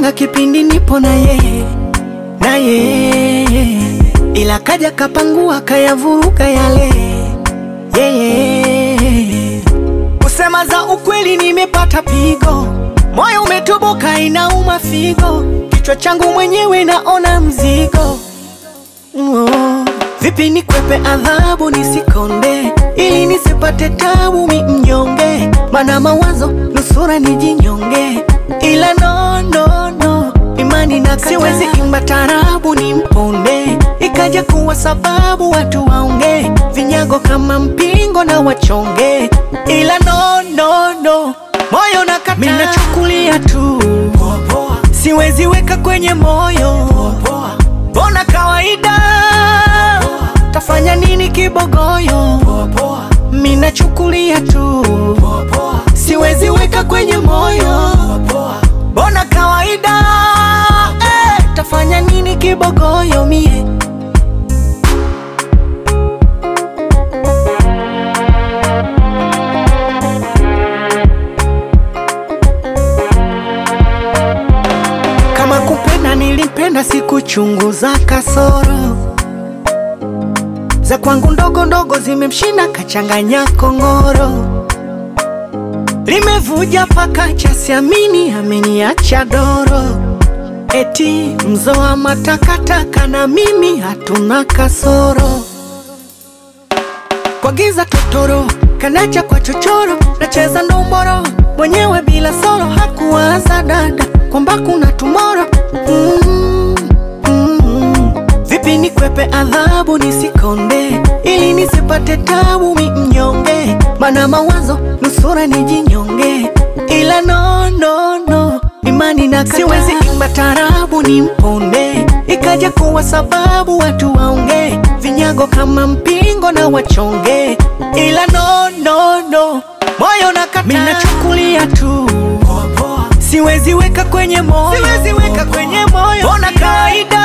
Alipanga kipindi nipo na yeye na yeye, ila kaja kapangua kayavuruga yale yeye. Kusema za ukweli, nimepata pigo, moyo umetoboka, inauma figo, kichwa changu mwenyewe naona mzigo oh. Vipi nikwepe adhabu nisikonde, ili nisipate tabu mi mnyonge, mana mawazo nusura nijinyonge, ila no, no, no, imani na siwezi imba tarabu ni mponde, ikaja kuwa sababu watu waonge vinyago kama mpingo na wachonge, ila no, no, no, moyo nakata, mimi nachukulia tu siwezi weka kwenye moyo, bona kawaida tafanya nini kibogoyo, mimi nachukulia tu siwezi weka kwenye moyo, bona kawaida eh, tafanya nini kibogoyo mie Kama kupenda nilipenda, sikuchunguza kasoro za kwangu ndogo ndogo, zimemshinda kachanganya kongoro, limevuja paka cha siamini, ameniacha doro, eti mzoa matakataka, na mimi hatuna kasoro, kwa giza totoro, kanacha kwa chochoro, nacheza ndomboro mwenyewe bila soro, hakuwaza dada kwamba kuna tumoro mm, mm. Vipi nikwepe adhabu nisikonde, ili nisipate tabu mi mnyonge, mana mawazo nusura nijinyonge, ila no, no, no, imani na siwezi imba tarabu ni mponde, ikaja kuwa sababu watu waonge vinyago kama mpingo na wachonge, ila no, no, no, moyo nakata, mimi nachukulia tu siwezi weka kwenye moyo, siwezi weka kwenye moyo, bona kawaida